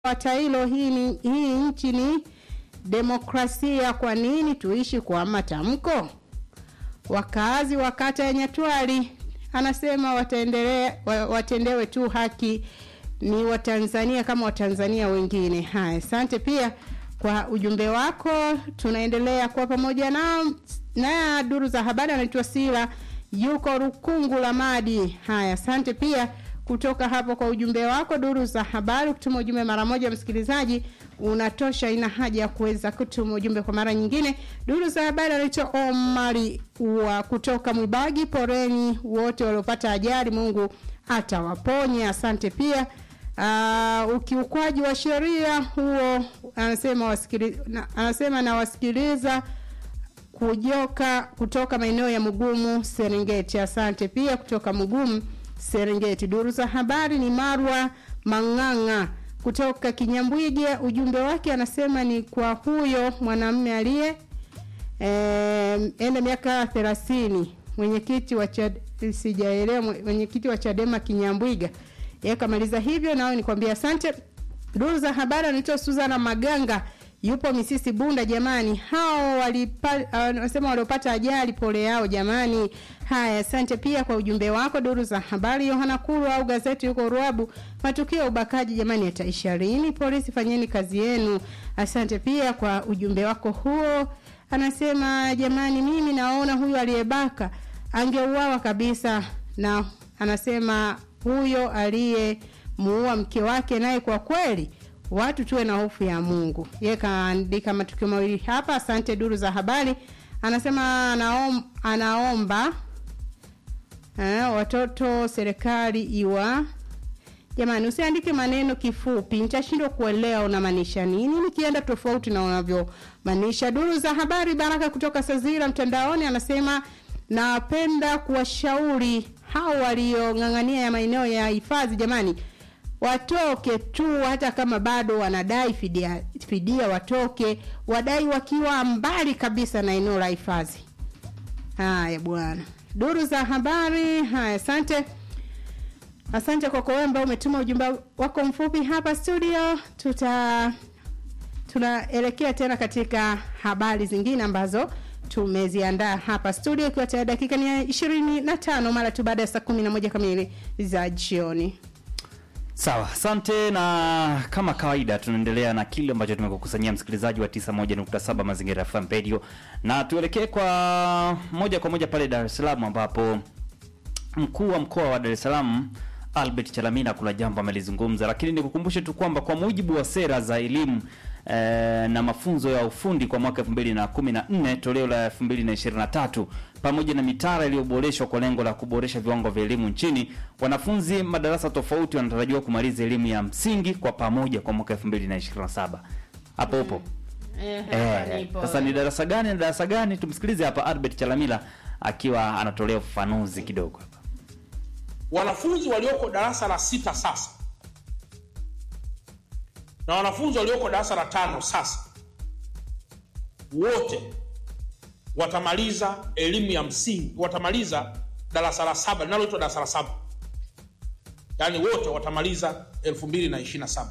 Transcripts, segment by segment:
Watailo, hii, ni, hii nchi ni demokrasia, kwa nini tuishi kwa matamko? Wakaazi wa kata ya Nyatwali anasema wataendelea wa- watendewe tu haki, ni Watanzania kama Watanzania wengine. Haya, asante pia kwa ujumbe wako, tunaendelea kuwa pamoja nao. Na duru za habari anaitwa Sila, yuko Rukungu la Madi. Haya, asante pia kutoka hapo kwa ujumbe wako. Duru za habari, kutuma ujumbe mara moja, msikilizaji unatosha, ina haja ya kuweza kutuma ujumbe kwa mara nyingine. Duru za habari anaitwa Omari wa kutoka Mwibagi. Poreni wote waliopata ajali, Mungu atawaponya. Asante pia. Uh, ukiukwaji wa sheria huo anasema wasikili, na, anasema nawasikiliza kujoka kutoka maeneo ya Mugumu Serengeti. Asante pia kutoka Mugumu Serengeti. Duru za habari ni Marwa Mang'ang'a kutoka Kinyambwige. Ujumbe wake anasema ni kwa huyo mwanamume aliye eh, enda miaka thelathini, mwenyekiti wa Chad, sijaelewa mwenyekiti wa Chadema Kinyambwiga. Yeye kamaliza hivyo, nao nikwambia asante. Duru za habari anaitwa Suzana Maganga yupo Misisi Bunda. Jamani, hao wanasema waliopata ajali, pole yao jamani. Haya, asante pia kwa ujumbe wako. Duru za habari, Yohana Kuru au gazeti yuko Ruabu, matukio ya ubakaji jamani yataisha lini? Polisi fanyeni kazi yenu. Asante pia kwa ujumbe wako huo. Anasema jamani, mimi naona huyu aliyebaka angeuawa kabisa, na anasema huyo aliyemuua mke wake naye kwa kweli watu tuwe na hofu ya Mungu. Yeye kaandika matukio mawili hapa. Asante duru za habari. Anasema anaom, anaomba eh, watoto serikali iwa Jamani, usiandike maneno kifupi, nitashindwa kuelewa unamaanisha nini nikienda tofauti na unavyomaanisha. Duru za habari, Baraka kutoka Sazira mtandaoni anasema napenda kuwashauri hao waliong'ang'ania ya maeneo ya hifadhi, jamani watoke tu, hata kama bado wanadai fidia, fidia watoke, wadai wakiwa mbali kabisa na eneo la hifadhi. Haya bwana, duru za habari. Haya, asante. Asante kwa kuomba, umetuma ujumbe wako mfupi hapa studio. Tuta tunaelekea tena katika habari zingine ambazo tumeziandaa hapa studio, ikiwa tayari dakika ni ishirini na tano mara tu baada ya saa kumi na moja kamili za jioni. Sawa, asante. Na kama kawaida, tunaendelea na kile ambacho tumekukusanyia msikilizaji wa 91.7 Mazingira FM Radio, na tuelekee kwa moja kwa moja pale Dar es Salaam ambapo mkuu wa mkoa wa Dar es Salaam Albert Chalamila kuna jambo amelizungumza, lakini nikukumbushe tu kwamba kwa mujibu wa sera za elimu eh, na mafunzo ya ufundi kwa mwaka 2014 toleo la 2023 pamoja na mitaala iliyoboreshwa kwa lengo la kuboresha viwango vya elimu nchini, wanafunzi madarasa tofauti wanatarajiwa kumaliza elimu ya msingi kwa pamoja kwa mwaka 2027. Hapo upo eh? Sasa ni darasa gani na darasa gani? Tumsikilize hapa Albert Chalamila akiwa anatolea ufafanuzi kidogo hapa. wanafunzi walioko darasa la sita sasa na wanafunzi walioko darasa la tano sasa wote watamaliza elimu ya msingi, watamaliza darasa la saba linaloitwa darasa la saba, yaani wote watamaliza 2027.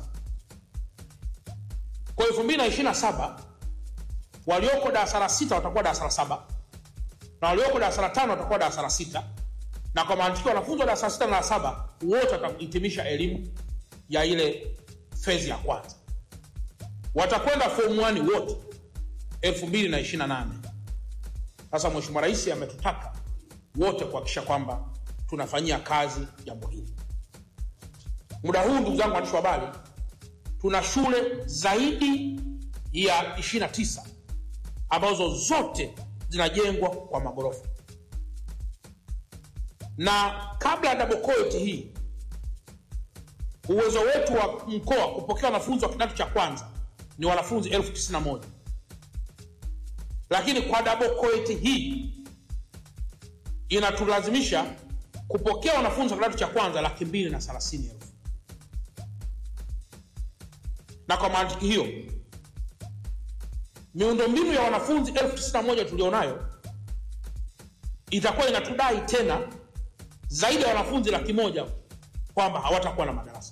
Kwa 2027 walioko darasa la sita watakuwa darasa la saba na walioko darasa la tano watakuwa darasa la sita na kwa mantiki wanafunzi wa darasa la sita na la saba wote watahitimisha elimu ya ile fezi ya kwanza, watakwenda form 1 wote 2028. Sasa Mheshimiwa Rais ametutaka wote kuhakikisha kwamba tunafanyia kazi jambo hili. Muda huu, ndugu zangu waandishi wa habari, tuna shule zaidi ya 29 ambazo zote zinajengwa kwa magorofa na kabla ya double cohort hii uwezo wetu wa mkoa kupokea wanafunzi wa kidato cha kwanza ni wanafunzi elfu tisini na moja lakini kwa double cohort hii inatulazimisha kupokea wanafunzi wa kidato cha kwanza laki mbili na thelathini elfu na kwa mantiki hiyo miundombinu ya wanafunzi elfu tisini na moja tulionayo itakuwa inatudai tena zaidi ya wanafunzi laki moja kwamba hawatakuwa na madarasa